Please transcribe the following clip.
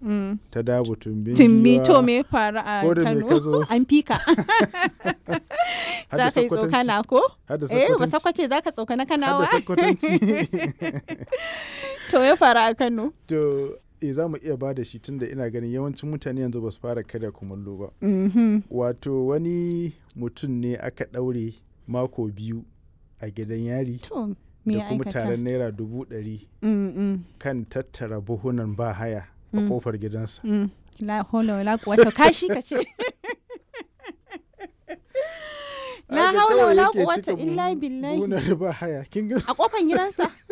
Mm. ta dabo tumbin Tumbi giwa, to me faru a ko da me ka zo? Kano? An fika. har da Za ka yi Sokotanci, tsokana ko? har da Eh, ba Sokotanci, sakwace za ka tsokana har da kanawa? Sokotanci. To me faru a Kano? to eh za mu iya ba da shi tunda ina ganin yawancin mutane yanzu ba su fara karya kumallo ba Mhm. wato wani mutum ne aka ɗaure mako biyu a gidan yari To me da ya kuma aikata? taron naira dubu ɗari Mm, mm, kan tattara buhunan ba haya a Mm. kofar gidansa mm. La haula wala quwwata kashi ka ce. La Haka haula kawai wala yake quwwata cika illa buhu- billahi. buhunan ba haya kin ga A kofan gidansa?